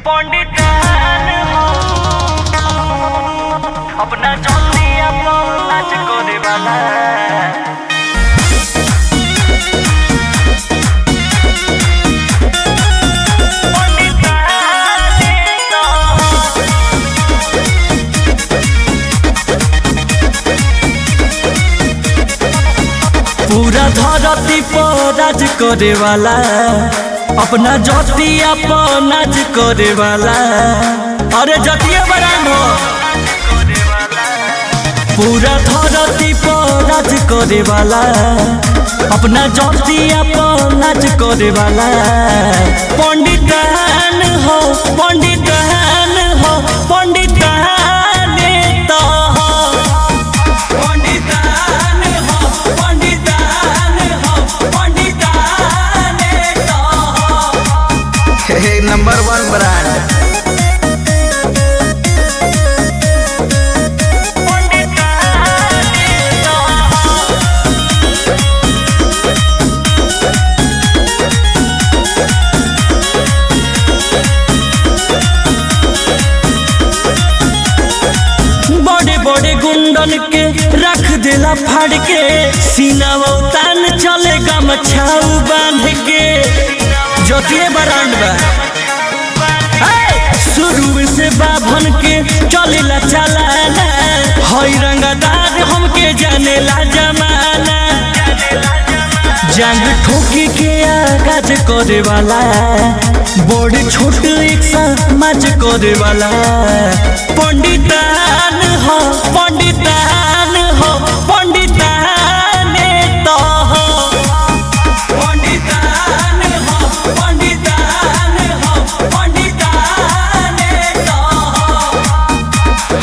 पंडितान हो अपना जल्दी अपन नाच करे वाला पूरा धरती पर राज करे वाला अपना जतिया पर नाच करे वाला अरे जतिया बरान हो पूरा धरती पर राज करे वाला अपना जतिया पर नाच करे वाला पंडितान हो पंडितान हो पंडितान तो हो पंडितान हो पंडितान हो पंडितान तो हो नंबर वन ब्रांड बड़े बड़े गुंडन के रख देला फाड़ के सीनावा तान चले गमछाऊ बांध के जोतिए बरांड बा हे! शुरू से बाभन के चलेला चलाना हई रंगदार हमके जानेला जमाना जंग ठोकी के आगाज करे वाला बड़ छोट एक समाज करे वाला पंडितान हो पंडितान हो पंडितान तो हो पंडितान हो पंडितान हो पंडितान तो हो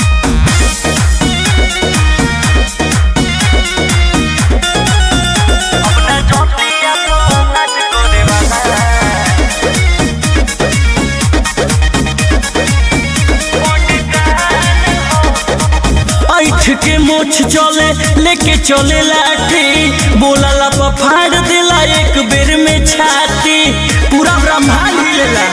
अपना जल्दी अपन नाच करे वाला ऐठ के मोछ चले लेके चले लाठी बोला फाड़ देला एक बेर में छाती पूरा ब्रह्मांड हिलेला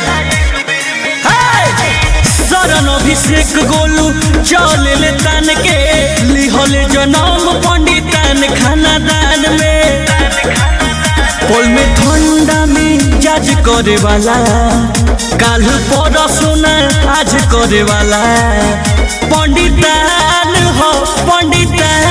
हे! शरण अभिषेक गोलू चले ले तान के लिहले जनम पंडितान खाना दान में पोल में ठंडा में जाज करे वाला काल पर सोना आज करे वाला पंडितान हो पंडितान